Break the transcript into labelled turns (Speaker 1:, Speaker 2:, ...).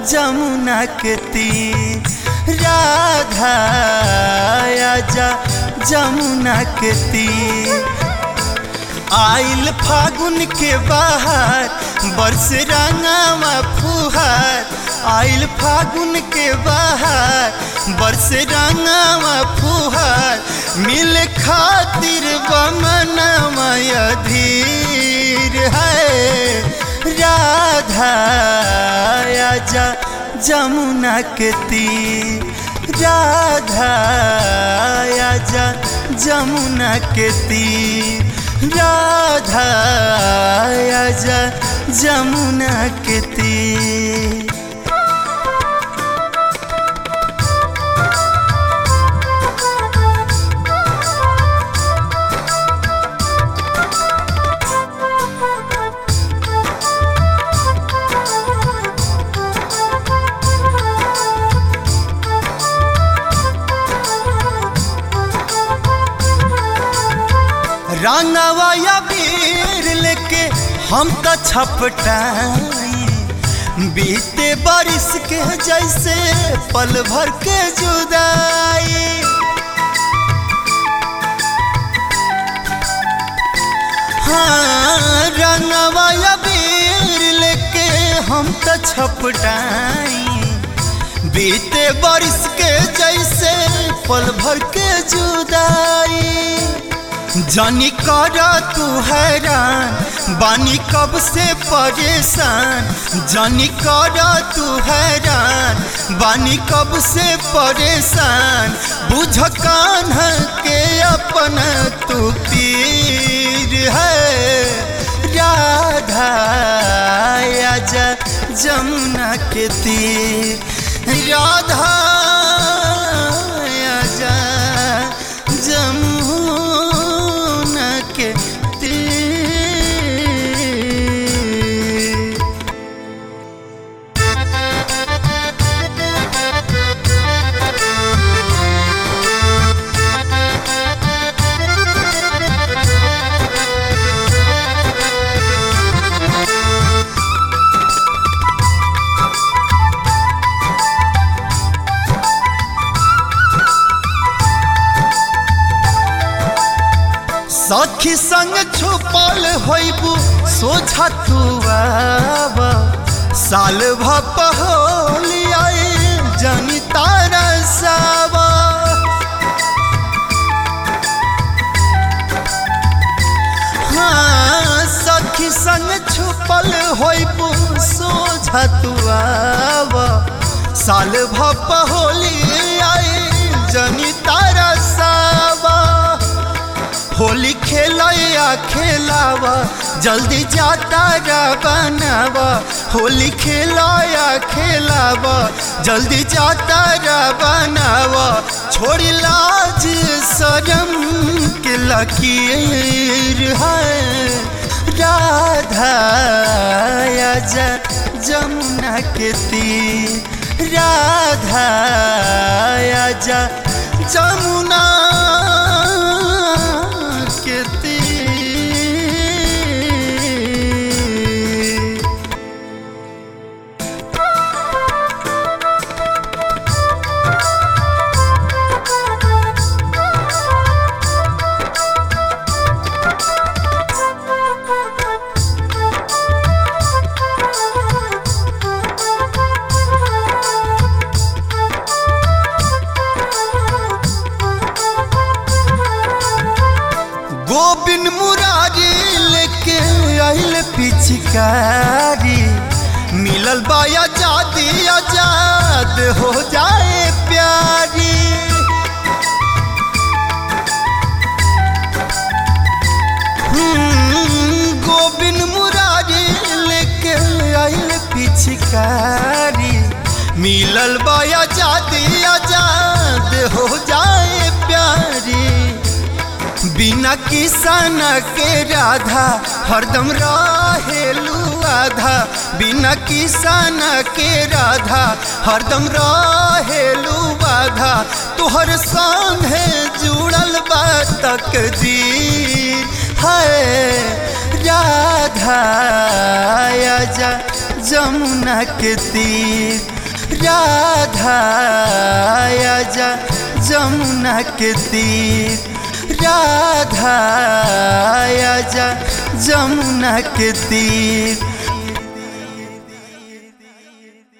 Speaker 1: जमुना के तीर राधा आजा जमुना के तीर आइल फागुन के बाहर बरस रंगावा फुहार आइल फागुन के बाहर बरस रंगावा फुहार मिल खातिर बमनमय धीर है राधा आजा जमुना के तीर राधा आजा जमुना के तीर राधा आजा जमुना के तीर रंगवा या वीर लेके हम तो छपटाई बीते बारिश के जैसे पल भर के जुदाई हाँ रंगवा या वीर लेके हम तो छपटाई बीते बारिश के जैसे पल भर के जुदाई जानी कर तू हैरान बानी कब से परेशान जानी कर तू हैरान बानी कब से परेशान बुझ कान के अपन तू पीर है राधा आजा जमुना के तीर राधा आजा जमुना के तीर सखी संग छुपल होइबू सोझा तू आब साल भपहोली आई जनी तारा सावा हाँ सखी संग छुपल होइबू सोझा तू आब साल भपहोली आई जनी तारा सावा होली खेलया खेलावा जल्दी जाता रा बनावा होली खेलया खेलावा जल्दी जाता रा बनावा छोड़ी लाज शरम के लकीर है राधा आजा जमुना के तीर राधा आजा जमुना के तीर गोबिन मुरारी लेके आइल पिचकारी मिलल बाया जादी आजाद हो जाए प्यारी हम्म, गोबिन मुरारी लेके आइल पिचकारी मिलल बाया जादी आजाद हो जाए प्यारी बिना किसान के राधा हरदम रहेलू आधा बिना किसान के राधा हरदम रहेलू आधा तोहर संग है जुड़ल बा तकदीर है राधा आजा जमुना के तीर राधा आजा जमुना के तीर राधा आजा जमुना के तीर